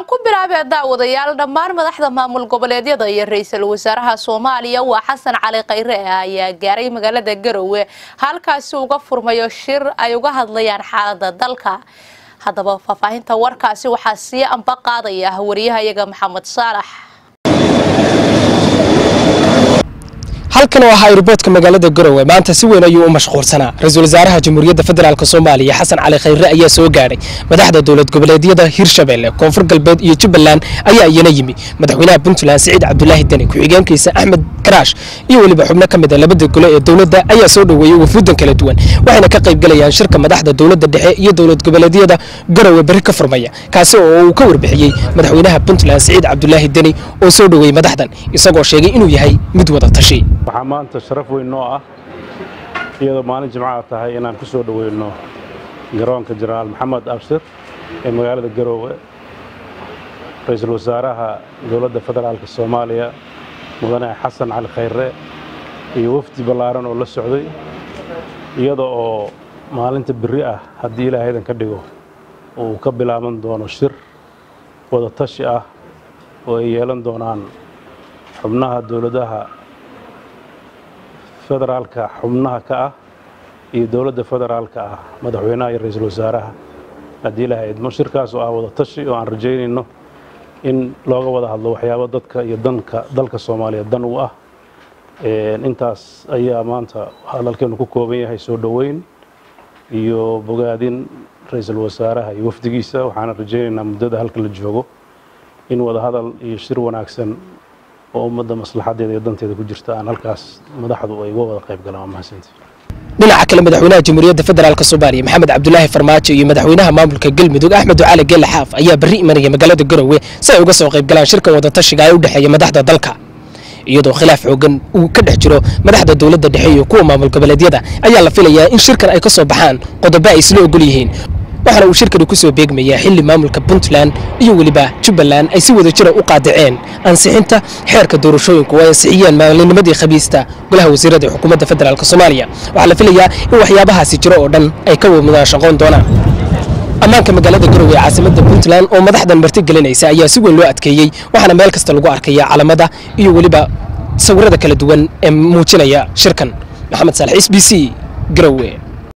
aan ku bilaabee daawadayaal dhammaan madaxda maamul goboleedyada iyo ra-iisul wasaaraha soomaaliya waa xasan cali khayre ayaa gaaray magaalada garowe halkaasi uga furmayo shir ay uga hadlayaan xaalada dalka haddaba faahfaahinta warkaasi waxaa sii amba qaadaya wariyahayaga maxamed saalax halkan oo ahaa airboodka magaalada garowe maanta si weyn ayuu u mashquulsanaa ra-iisul wasaaraha jamhuuriyadda federaalk soomaaliya xasan cali khayre ayaa soo gaadhay madaxda dowlad goboleedyada hirshabelle koonfur galbeed iyo jubbaland ayaa iyana yimi madaxweynaha puntland siciid cabdulaahi deni ku-xigeenkiisa axmed karaash iyo weliba xubno ka mid a labada gole ee dowladda ayaa soo dhoweeyey wafuudan kala duwan waxayna ka qaybgalayaan shirka madaxda dowladda dhexe iyo dowlad goboleedyada garowe berri ka furmaya kaasi oo uu ka warbixiyey madaxweynaha puntland siciid cabdulaahi deni oo soo dhoweeyey madaxdan isagoo sheegay inuu yahay mid wada tashi waxaa maanta sharaf weyn noo ah iyadoo maalin jimcaha tahay inaan ku soo dhoweyno garoonka jenaraal maxamed abshir ee magaalada garoowe ra-iisul wasaaraha dowladda federaalk soomaaliya mudane xasan cali khayre iyo wafdi ballaaran oo la socday iyada oo maalinta berri ah haddii ilaahaydan ka dhigo uu ka bilaaban doono shir wada tashi ah oo ay yeelan doonaan xubnaha dowladaha federaalka xubnaha ka ah iyo dowladda federaalka ah madaxweynaha iyo ra-iisul wasaaraha haddii ilahay idmo shirkaas oo ah wada tashi oo aan rajaynayno in looga wada hadlo waxyaabo dadka iyo danka dalka soomaaliya dan u ah intaas ayaa maanta hadalkeenu ku kooban yahay soo dhoweyn iyo bogaadin ra-iisul wasaaraha iyo wafdigiisa waxaana rajaynaynaa muddada halka la joogo in wada hadal iyo shir wanaagsan oo ummadda maslaxadeeda iyo danteeda ku jirta aan halkaas madaxdu ay uga wada qayb galaan waa mahadsantii dhinaca kale madaxweynaha jamhuuriyadda federaalk soomaaliya maxamed cabdulaahi farmaajo iyo madaxweynaha maamulka galmudug axmed ducaali geelle xaaf ayaa berri imanaya magaalada garowe si ay uga soo qayb galaan shirkan wadatashiga ee u dhexeeya madaxda dalka iyadoo khilaaf xoogan uu ka dhex jiro madaxda dowladda dhexe iyo kuwa maamul goboleedyada ayaa la filayaa in shirkan ay ka soo baxaan qodobo ay isla ogol yihiin waxaana uu shirkani ku soo beegmayaa xilli maamulka puntland iyo weliba jubbaland ay si wada jira u qaadaceen ansixinta xeerka doorashooyinku oo ay ansixiyeen maalinimadii khamiista golaha wasiirada ee xukuumadda federaalk soomaaliya waxaa la filayaa in waxyaabahaasi jiro oo dhan ay ka mudaashaqoon doonaan ammaanka magaalada garowe ee caasimadda puntland oo madaxdan marti gelinaysa ayaa si weyn loo adkeeyey waxaana meel kasta lagu arkaya calamada iyo weliba sawirada kala duwan ee muujinaya shirkan maxamed saalax s b c garowe